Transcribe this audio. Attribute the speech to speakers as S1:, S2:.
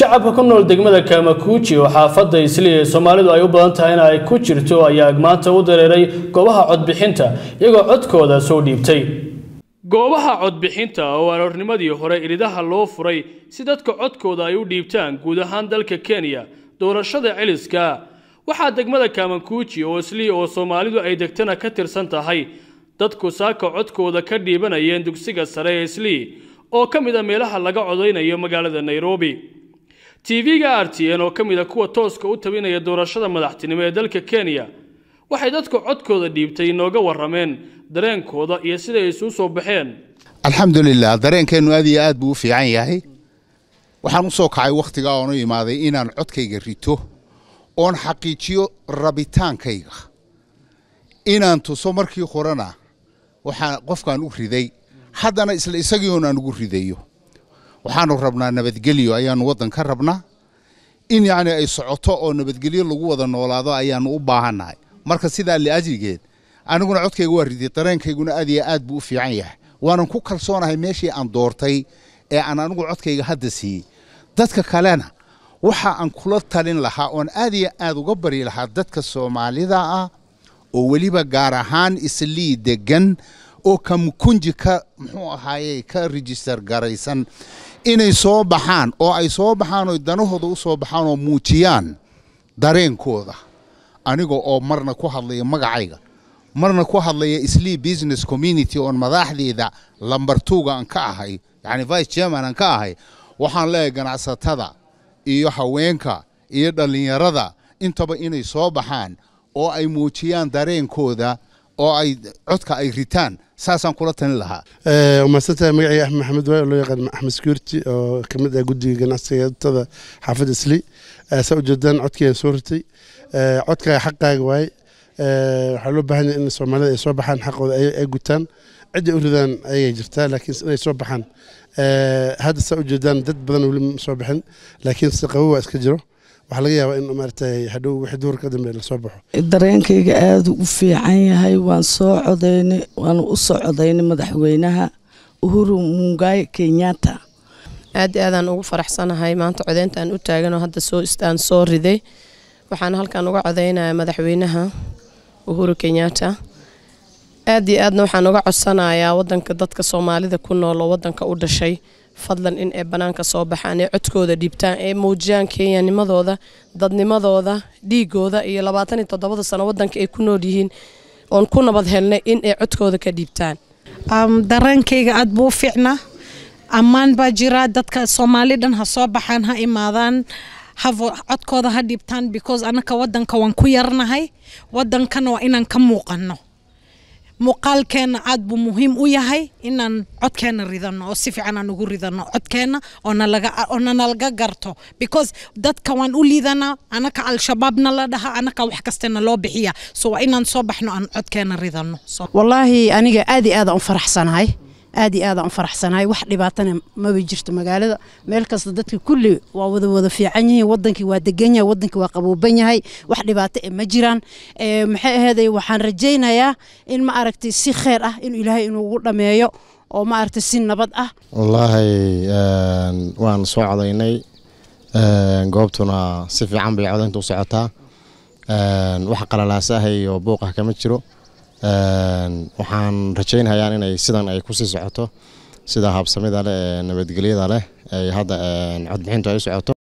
S1: shacabka ku nool degmada kaamakuuji oo xaafadda isli ee soomaalidu ay u badan tahay in ay ku jirto ayaa maanta u dareeray goobaha codbixinta iyagoo codkooda soo dhiibtay goobaha codbixinta oo aroornimadii hore iridaha loo furay si dadka codkooda ay u dhiibtaan guud ahaan dalka kenya doorashada celiska waxaa degmada kaamakuuji oo isli oo soomaalidu ay degtana ka tirsan tahay dadku saaka codkooda ka dhiibanayeen dugsiga sare ee isli oo ka mid a meelaha laga codaynayo magaalada nairobi tv-ga r t n oo ka mid a kuwa tooska u tabinaya doorashada madaxtinimo ee dalka kenya waxay dadku codkooda dhiibtay inooga warrameen dareenkooda iyo siday isu soo baxeen
S2: alxamdulilah dareenkeennu aad iyo aad buu u fiican yahay waxaan u soo kacay wakhtigaa oonu imaaday inaan codkayga rito oon xaqiijiyo rabitaankayga inaan tuso markii horena waxaa qofkaan u riday haddana isla isagii oon aan ugu ridayo waxaanu rabnaa nabadgelyo ayaanu waddan ka rabnaa in yacni ay socoto oo nabadgelyo lagu wada noolaado ayaanu u baahannahay marka sidaa liajrigeed aniguna codkayga waa riday dareenkayguna aad iyo aad buu u fiican yahay waanan ku kalsoonahay meeshii aan doortay ee aan anigu codkayga hadda siiyey dadka kalena waxa aan kula talin lahaa oon aad iyo aad uga bari lahaa dadka soomaalida ah oo weliba gaar ahaan islii degan oo kamukunji ka muxuu ahaaye ka register garaysan inay soo baxaan oo ay soo baxaan oo danahooda u soo baxaan oo muujiyaan dareenkooda aniga oo marna ku hadlaya magacayga marna ku hadlaya islii business community oon madaxdeeda lambar tuuga aan ka ahay yacni vice chairman aan ka ahay waxaan leeyahay ganacsatada iyo haweenka iyo dhallinyarada intaba inay soo baxaan oo ay muujiyaan dareenkooda oo ay codka ay ritaan saasaan kula talin lahaa
S3: umahadsantahay magacayga axmed maxamed waay oo loo yaqaan axmed security oo ka mid ah guddiga ganacsigatada xaafadda isli saa ujeedaan codkayaan soo ritay codkaaga xaqaaga waaye waxaa loo baahan yahay in soomaalida ay soo baxaan xaqooda ay gutaan cidday u ridaan ayay jirtaa laakiin inay soo baxaan hadda saa ujeedaan dad badan weli ma soo bixin laakiin si qabo waa iska jiro waxaa laga yaabaa in maaragtay hadhow wixii duhur ka dambe lasoo baxo
S4: dareenkayga aada u fiican yahay waan soo codaynay waan u soo codaynay madaxweynaha uhuru mungaay kenyatta
S5: aad aadaan ugu faraxsanahay maanta codeyntaan u taaganoo hadda soo istaan soo riday waxaan halkan uga codaynaya madaxweynaha uhuru kenyatta aad iyo aadna waxaan uga codsanayaa wadanka dadka soomaalida ku nool oo wadanka u dhashay fadlan in ay banaanka soo baxaan ee codkooda dhiibtaan ee muujiyaan kenyanimadooda dadnimadooda dhiigooda iyo labaatan iyo toddobada sano wadanka ay ku nool yihiin oon ku nabad helnay in ay codkooda ka dhiibtaan
S6: dareenkayga aad buu u fiicnaa ammaan baa jira dadka soomaali dhan ha soo baxaan ha imaadaan codkooda ha dhiibtaan because anaka wadanka waan ku yarnahay wadankana waa inaan ka muuqano muuqaalkeena aad buu muhiim u yahay inaan codkeena ridano oo si fiican aan ugu ridano codkeena oona nalaga garto because dadka waan u liidanaa anaka al-shabaabna la dhaha anaka wax kastana loo bixiya so waa inaan soo baxno aan codkeena ridano
S7: wallaahi aniga aad iyo aadaan u faraxsanahay aad iyo aadaan u faraxsanahay wax dhibaatana maba jirto magaalada meel kasta dadka kulli waa wada wada fiican yihiin wadankii waa degan yahay wadankii waa qabooban yahay wax dhibaato e ma jiraan maxay aheeday waxaan rajaynayaa in ma aragtay si kheer ah inuu ilaahay inuugu dhameeyo oo ma aragtay si nabad ah
S8: wallaahi waan soo codaynay goobtuna si fiican bay codaynta u socotaa wax qalalaasaah iyo buuq ah kama jiro waxaan rajaynhayaan inay sidan ay kusii socoto sida habsamida leh ee nabadgelyada leh ay hadda codbixintu ay u socoto